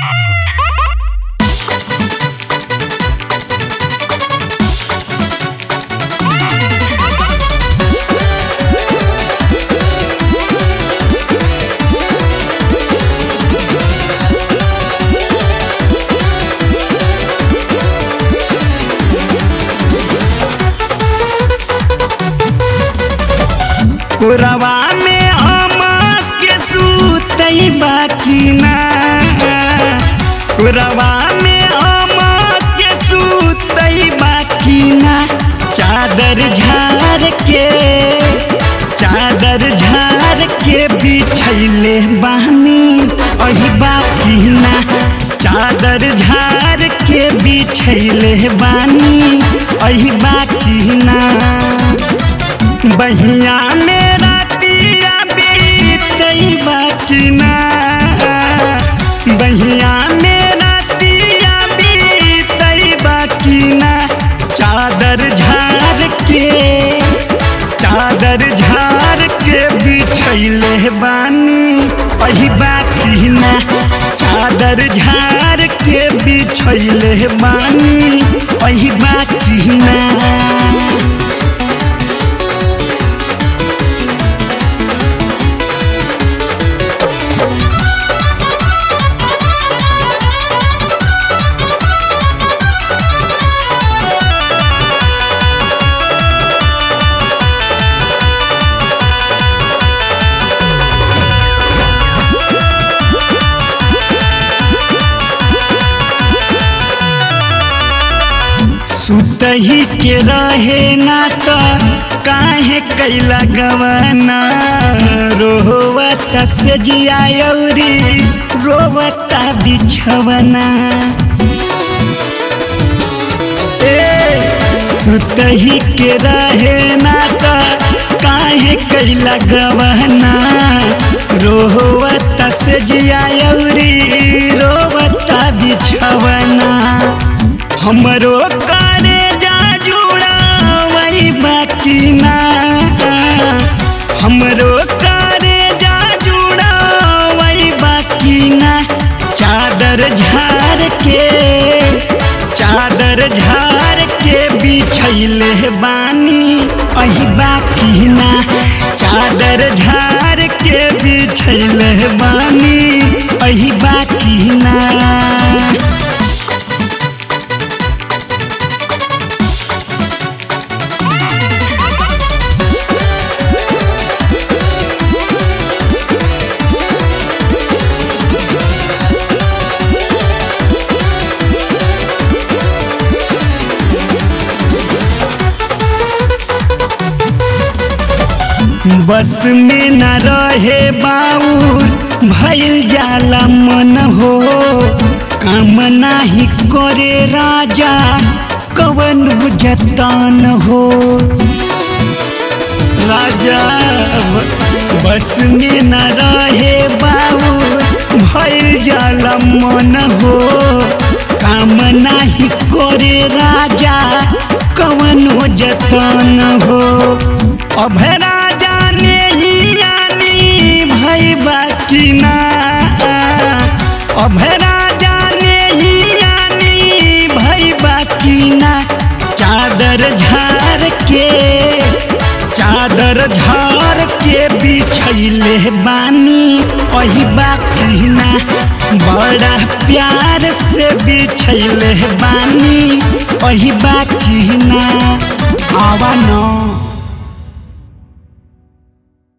पुरवा में आमा के सूतई बाकी ना पुरवा में आमा के सूतई बाकी ना चादर झार के चादर झार के बिछैले बानी अही बाकी ना चादर झार के बिछैले बानी अही बाकी ना बहिया मेरा दिया बीतई बाकी ना बहिया मेरा दिया बीतई बाकी ना चादर झार के चादर झार के बिछैले बानी अही बाकी ना चादर झार के बिछैले बानी अही बाकी ना सुतही के रहे ना तो काहे कैला गवाना रोवता से जियायौरी रोवता बिछवना ए सुतही के रहे ना तो काहे कैला गवाना रोवता से जियायौरी रोवता बिछवना हमरो करे जा जुड़ा वही बाकी ना हमरो करे जा जुड़ा वही बाकी ना चादर झार के चादर झार के बिछैले बानी अही बाकी ना चादर झार के बिछैले बानी अही बाकी ना बस में न रहे बाउर भइल जाला मन हो काम नाही करे राजा कवन जतन हो राजा बस में न रहे बाउर भइल जाला मन हो काम नाही करे राजा कवन जतन हो अभय राजा ने ही आनी भई बाकी ना अभय राजा ने ही आनी भई बाकी ना चादर झार के चादर झार के बिछैले बानी अही बाकी ना बड़ा प्यार से बिछैले बानी अही बाकी ना आवा ना